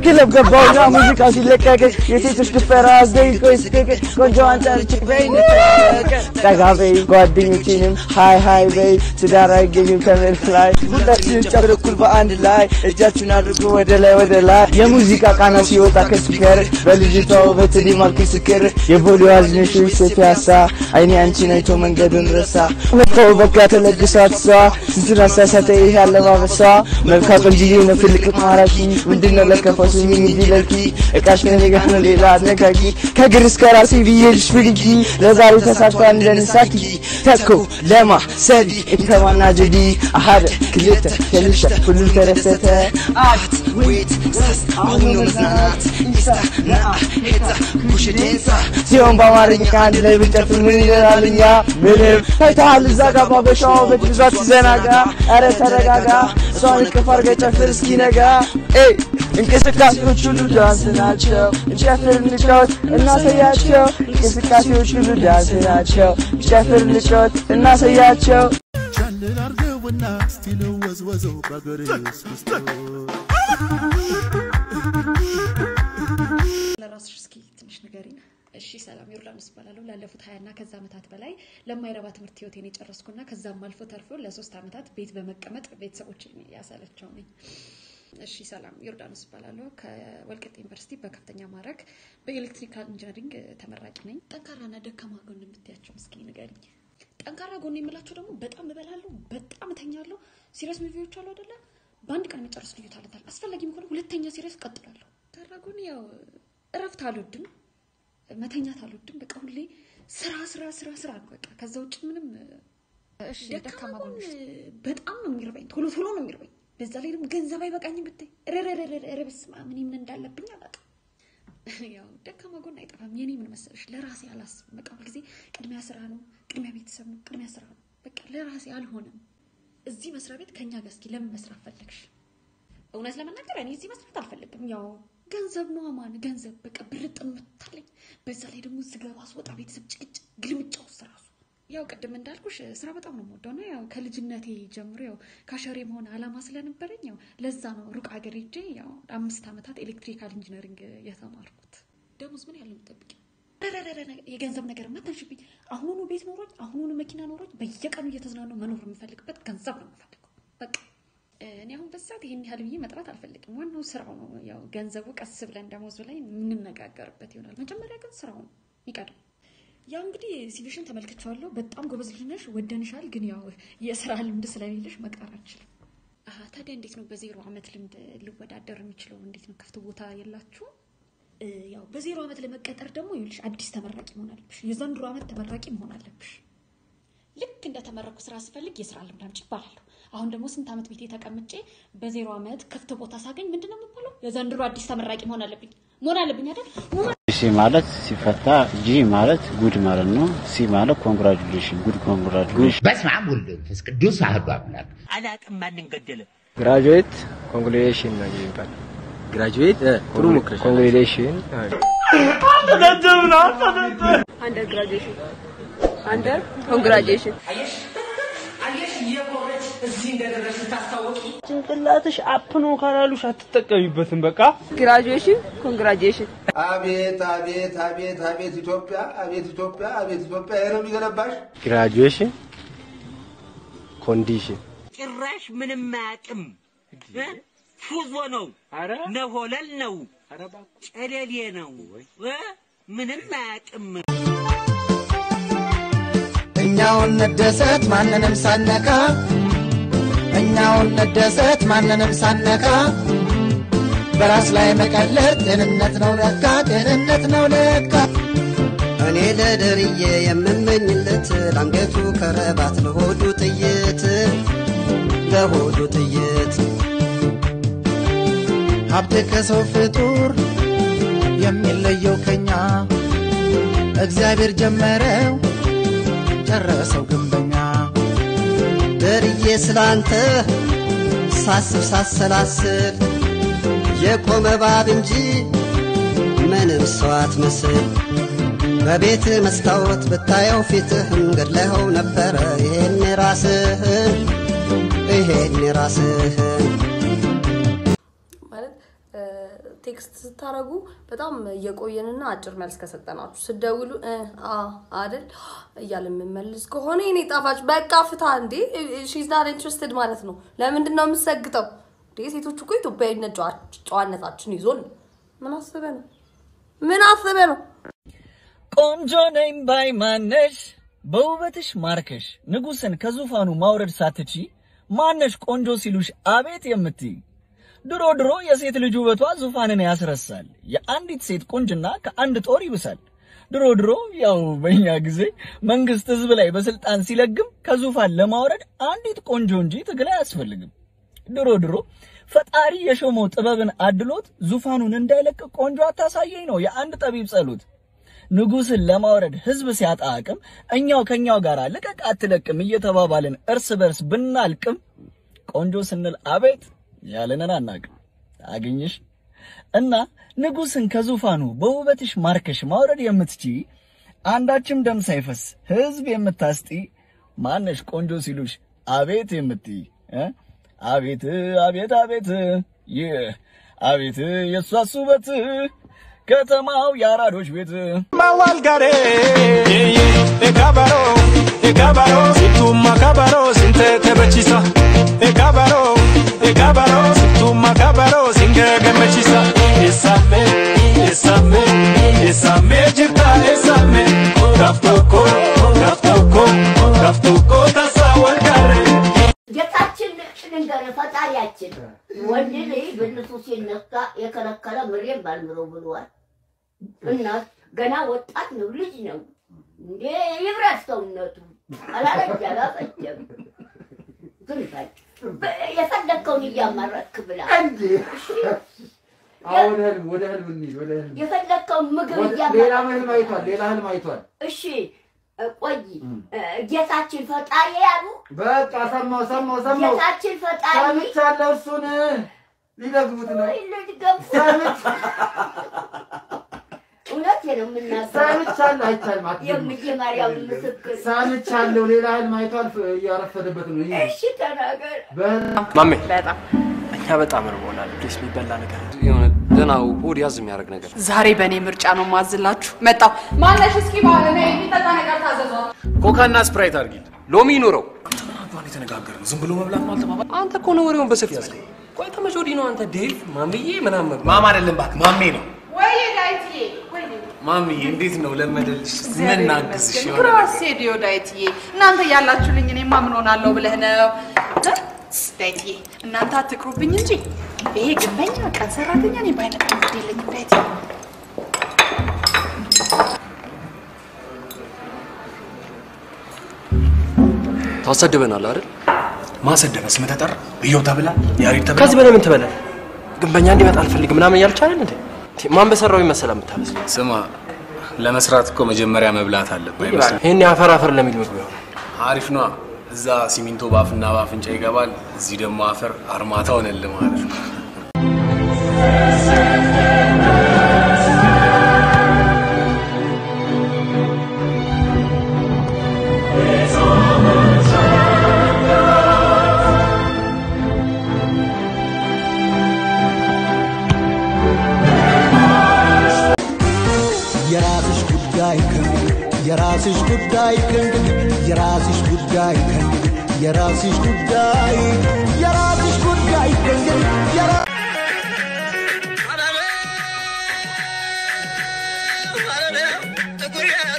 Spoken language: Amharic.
ክለብ ገባውና ሙዚቃ ሲለቀቅ የሴቶች ድፈራ ደቂቆ ይስቀቅ ቆንጆዋን ጠርቼ በይ እንተዋወቅ ጠጋ በይ ጓደኞቼንም ሃይ ሃይ በይ ትዳር አይገኝም ከመልክ ላይ ሁላችንም ጨብር እኩል በአንድ ላይ እጃችሁን አድርጎ ወደ ላይ ወደ ላይ የሙዚቃ ቃና ሲወጣ ከስፒከር በልጅቷ ውበት ዲማል ክስክር የቦሌዋ ዝነሾች ፒያሳ አይኔ አንቺን አይቶ መንገዱን ረሳ መጥተው በቃ ተለግሷት እሷ ስንቱን አሳሳተ ይህ አለባበሷ መልካ ቆንጅዬ ነው ፍልቅ ማራኪ ምንድነው ለከፋው ስሚኝ እንጂ ለኪ እቃሽ ከኔ ጋር ነው ሌላ አነጋጊ ከግር እስከ ራሴ ብዬልሽ ፍልጊ ለዛሬ ተሳክቷል እንደንሳኪ ተኮ ለማ ሰዲ እተማና ጀዲ አሃደ ክልተ ከልሸ ሁሉም ተረሰተ አት ዌት ሰስ አሁን ነው መዝናናት ኢንስታ ነአ ሄታ ቡሽ ዴንሳ ሲሆን በአማርኛ አንድ ላይ ብንጨፍር ምን ይለናል እኛ ምንም ታይተሃል እዛ ጋር ባበሻው ውበት ብዛት ሲዘናጋ ኧረ ተረጋጋ እሷን እቅፍ አድርገህ ጨፍር እስኪነጋ ኤይ እንቅስቃሴዎች ሁሉ ዳንስ ናቸው እንጨፍር እንጫወት እናሳያቸው እንቅስቃሴዎች ሁሉ ዳንስ ናቸው እንጨፍር እንጫወት እናሳያቸው ቻልን አርገውና ስቲል ወዝወዘው በአገሬ ስስቶ ለራስሽ እስኪ ትንሽ ንገሪኝ። እሺ ሰላም ዮርዳኖስ እባላለሁ። ላለፉት ሀያና ከዛ ዓመታት በላይ ለማይረባ ትምህርት ህይወቴን የጨረስኩና ከዛም አልፎ ተርፎ ለሶስት ዓመታት ቤት በመቀመጥ ቤተሰቦችን ያሳለቸው ነኝ። እሺ ሰላም ዮርዳኖስ እባላለሁ። ከወልቂጤ ዩኒቨርሲቲ በከፍተኛ ማዕረግ በኤሌክትሪካል ኢንጂነሪንግ ተመራቂ ነኝ። ጠንካራና ደካማ ጎን የምትያቸው እስኪ ንገሪኝ። ጠንካራ ጎን የምላቸው ደግሞ በጣም እበላለሁ፣ በጣም እተኛለሁ። ሲሪየስ ሙቪዎች አሉ አይደለ? በአንድ ቀን መጨረስ ልዩ ታለንት አለ። አስፈላጊም ከሆነ ሁለተኛ ሲሪየስ ቀጥላለሁ። ጠንካራ ጎን ያው እረፍት አልወድም፣ መተኛት አልወድም። በቃ ሁሌ ስራ ስራ ስራ ስራ ነው በቃ። ከዛ ውጭ ምንም እሺ ደካማ ደካማ ጎን ጎንሽ በጣም ነው የሚርበኝ፣ ቶሎ ቶሎ ነው የሚርበኝ። በዛ ላይ ደግሞ ገንዘብ አይበቃኝም ብታይ ረረረረ በስመ አብ እኔ ምን እንዳለብኝ አላውቅም። ያው ደካማ ጎን አይጠፋም። የኔ ምን መሰለሽ ለራሴ አላስብም። በቃ ሁልጊዜ ቅድሚያ ስራ ነው፣ ቅድሚያ ቤተሰብ ነው፣ ቅድሚያ ስራ ነው። በቃ ለራሴ አልሆነም። እዚህ መስሪያ ቤት ከኛ ጋር እስኪ ለምን መስራት ፈለግሽ? እውነት ለመናገር እኔ እዚህ መስራት አልፈልግም። ያው ገንዘብ ነው አማን ገንዘብ በቃ ብርጥ የምታለኝ። በዛ ላይ ደግሞ ስገባ ስወጣ ቤተሰብ ጭቅጭቅ ግልምጫ ውስጥ ራሱ ያው ቅድም እንዳልኩሽ ስራ በጣም ነው የምወደው እና ያው ከልጅነቴ ጀምሮ ያው ካሸሬ መሆን አላማ ስለነበረኝ ያው ለዛ ነው ሩቅ ሀገር ሄጄ ያው አምስት ዓመታት ኤሌክትሪካል ኢንጂነሪንግ የተማርኩት። ደሞዝ ምን ያለው የምጠብቂው? ረረረረ ነገር- የገንዘብ ነገር ማታንሽብኝ። አሁኑኑ ቤት ኖሮኝ አሁኑኑ መኪና ኖሮኝ በየቀኑ እየተዝናነው መኖር የምፈልግበት ገንዘብ ነው የምፈልገው በቃ እኔ አሁን በዛት ይሄን ያህል ብዬ መጥራት አልፈልግም። ዋናው ስራው ነው። ያው ገንዘቡ ቀስ ብለን ደሞዝ ላይ የምንነጋገርበት ይሆናል። መጀመሪያ ግን ስራው ነው የሚቀድም። ያው እንግዲህ ሲቪሽን ተመልክቼዋለሁ። በጣም ጎበዝ ልጅ ነሽ፣ ወደንሻል። ግን ያው የስራ ልምድ ስለሌለሽ መቅጠር አልችልም። አሀ ታዲያ እንዴት ነው በዜሮ አመት ልምድ ልወዳደር የሚችለው? እንዴት ነው ክፍት ቦታ የላችሁም? እ፣ ያው በዜሮ አመት ለመቀጠር ደግሞ ይኸውልሽ አዲስ ተመራቂ መሆን አለብሽ። የዘንድሮ አመት ተመራቂ መሆን አለብሽ። ልክ እንደተመረኩ ስራ ስፈልግ የስራ ልምድ አምጪ ይባላለሁ። አሁን ደግሞ ስንት ዓመት ቤቴ ተቀምጬ በዜሮ ዓመት ክፍት ቦታ ሳገኝ ምንድን ነው የምባለው? የዘንድሮ አዲስ ተመራቂ መሆን አለብኝ መሆን አለብኝ አይደል? ሲ ማለት ሲፈታ ጂ ማለት ጉድ ማለት ነው። ሲ ማለት ኮንግራጁሌሽን ጉድ ኮንግራጁሌሽን። በስመ አብ ወወልድ ወመንፈስ ቅዱስ አሐዱ አምላክ። አላቅም ማንን ገደለ? ግራጁዌት ኮንግሬሽን ነው የሚባል ግራጁዌት ጥሩ ሙክር ኮንግሬሽን አንደር ግራጁዌሽን አንደር ኮንግራጁዌሽን ጭንቅላትሽ አፕ ነው ካላሉሽ አትጠቀሚበትም በቃ ግራጁዌሽን ኮንግራጁዌሽን አቤት አቤት አቤት አቤት ኢትዮጵያ አቤት ኢትዮጵያ አቤት ኢትዮጵያ ይሄ ነው የሚገነባሽ። ግራጁዌሽን ኮንዲሽን ጭራሽ ምንም አያውቅም። እ? ፉዞ ነው፣ ነሆለል ነው፣ ጨለሌ ነው፣ እ? ምንም አያውቅም። እኛውን እንደሰት ማንንም ሳነካ እኛውን እንደሰት ማንንም ሳነካ በራስ ላይ መቀለድ ጤንነት ነው ለካ ጤንነት ነው ለካ እኔ ለደርዬ የምመኝለት ለአንገቱ ከረባት ለሆዱ ጥይት ለሆዱ ጥይት ሀብት ከሰው ፍጡር የሚለየው ከኛ እግዚአብሔር ጀመረው ጨረሰው ግንበኛ ደርዬ ስላንተ ሳስብ ሳሰላስል የቆመ እባብ እንጂ ምንም ሰው አትመስል። በቤት መስታወት ብታየው ፊትህን ገድለኸው ነበረ። ይሄን ራስህን ይሄን ራስህን ማለት ቴክስት ስታረጉ በጣም እየቆየንና አጭር መልስ ከሰጠናችሁ ስደውሉ እ አ አይደል እያለ የምመልስ ከሆነ የኔ ጣፋጭ በቃ ፍታ እንዴ ሺዝ ናት ኢንትረስትድ ማለት ነው። ለምንድን ነው የምሰግጠው እንዴ? ሴቶቹ እኮ ኢትዮጵያዊነት ጨዋ- ጨዋነታችን ይዞን ነው። ምን አስበ ነው? ምን አስበ ነው? ቆንጆ ነኝ ባይ ማነሽ በውበትሽ ማርከሽ ንጉሥን ከዙፋኑ ማውረድ ሳትቺ ማነሽ ቆንጆ ሲሉሽ አቤት የምትይ ድሮ ድሮ የሴት ልጅ ውበቷ ዙፋንን ያስረሳል። የአንዲት ሴት ቁንጅና ከአንድ ጦር ይብሳል። ድሮ ድሮ ያው በእኛ ጊዜ መንግስት ህዝብ ላይ በስልጣን ሲለግም ከዙፋን ለማውረድ አንዲት ቆንጆ እንጂ ትግል አያስፈልግም። ድሮ ድሮ ፈጣሪ የሾመው ጥበብን አድሎት ዙፋኑን እንዳይለቅ ቆንጆ አታሳየኝ ነው የአንድ ጠቢብ ጸሎት። ንጉስን ለማውረድ ህዝብ ሲያጣ አቅም እኛው ከኛው ጋር ልቀቅ አትለቅም እየተባባልን እርስ በርስ ብናልቅም ቆንጆ ስንል አቤት ያለንን አናቅም። አግኝሽ እና ንጉስን ከዙፋኑ በውበትሽ ማርከሽ ማውረድ የምትቺ አንዳችም ደም ሳይፈስ ህዝብ የምታስጢ ማነሽ ቆንጆ ሲሉሽ አቤት የምትይ እ? አቤት አቤት አቤት ይህ አቤት የእሷስ ውበት ከተማው የአራዶች ቤት ማዋልጋሬ ኤጋባሮ ኤጋባሮ ሲቱማ ካባሮ ሲንተ ተበቺሳ ኤጋባሮ ኤጋባሮ ሲቱማ ካባሮ ሲንገ ገመቺሳ ኤሳሜ ኤሳሜ ኤሳሜ ጅርታ ኤሳሜ ጋፍቶኮ ጋፍቶኮ ጋፍቶኮ ታሳ ወልጋሬ ጌታችን ልንገር ፈጣሪያችን ወንድ ልጅ ብልቱ ሲነካ የከለከለ ምሬም ባልምረው ብሏል። እና ገና ወጣት ነው፣ ልጅ ነው እንዴ ይብረት ሰውነቱ አላለጅ አላፈጀም። ግን በል በ- የፈለግከውን እያማረክ ብላ እንዴ! አሁን ህልም ወደ ህልም እንሂድ፣ ወደ ህልም የፈለግከውን ምግብ ወደ- ሌላ እያማረክ ህልም አይቷል፣ ሌላ ህልም አይቷል። እሺ እ፣ ቆይ እ፣ ጌታችን ፈጣሪ ያሉ በቃ ሰማው ሰማው ሰማው ጌታችን ፈጣሪ ሰምቻለሁ። እሱን ሊደግሙት ነው። ልትገቡ እውነት ነው የምናገረው። ሰምቻለሁ። አይቻልም፣ አትደግሙት። የምዬ ማርያም ምስክር ሰምቻለሁ። ሌላ ህልም አይቷል። ፍ- እያረፈደበት ነው። ይሄ እሺ ተናገር። በህልም ማሜ በጣም እኛ በጣም እርቦናል። ፕሊስ የሚበላ ነገር የሆነ ደህና ሆድ ያዝ የሚያደርግ ነገር ዛሬ በእኔ ምርጫ ነው ማዝላችሁ። መጣው ማነሽ? እስኪ ባለ የሚጠጣ ነገር ታዘዟ። ኮካና ስፕራይት አድርጊል። ሎሚ ይኑረው። የተነጋገርን ዝም ብሎ መብላት ነው አልተባባል። አንተ እኮ ነው ወሬውን በሰፊ ያዝከው። ቆይ ተመቼ ወዲህ ነው አንተ ዴቭ ማምዬ ምናምን ማማ አይደለም እባክህ ማሜ ነው። ወይ ዳይትዬ ወይ ማሚዬ እንዴት ነው ለመደልሽ? ምን እናግዝሽ? የሆነ ነገር ግራሴ ዲዮ ዳይትዬ እናንተ ያላችሁልኝ እኔማ ምን ሆናለሁ ብለህ ነው እ? ዳይትዬ እናንተ አትቅሩብኝ እንጂ ይሄ ግንበኛ ቀን ሰራተኛ እኔ ባይነት ግድ የለኝም ዳይትዬ ታሰድበናል አይደል? ማሰደበ ስም ተጠራ እየው ተብላ ያሪድ ተብላ ከዚህ በላይ ምን ትበላል? ግንበኛ እንዲመጣ አልፈልግም ምናምን እያልች አይደል እንዴ? ማን በሰራው ይመሰላ የምታበስል? ስማ ለመስራት እኮ መጀመሪያ መብላት አለብህ አይመስልም? ይሄን አፈር አፈር ለሚል ምግብ ይሆናል። አሪፍ ነዋ። እዛ ሲሚንቶ ባፍና ባፍንጫ ይገባል፣ እዚህ ደግሞ አፈር አርማታ ሆነልህ ማለት ነው። የራስሽ ጉዳይ ከእንግዲህ የራስሽ ጉዳይ ከእንግዲህ የራስሽ ጉዳይ ከእንግዲህ የራስሽ ጉዳይ የራስሽ ጉዳይ ከእንግዲህ የራ- ጥቁር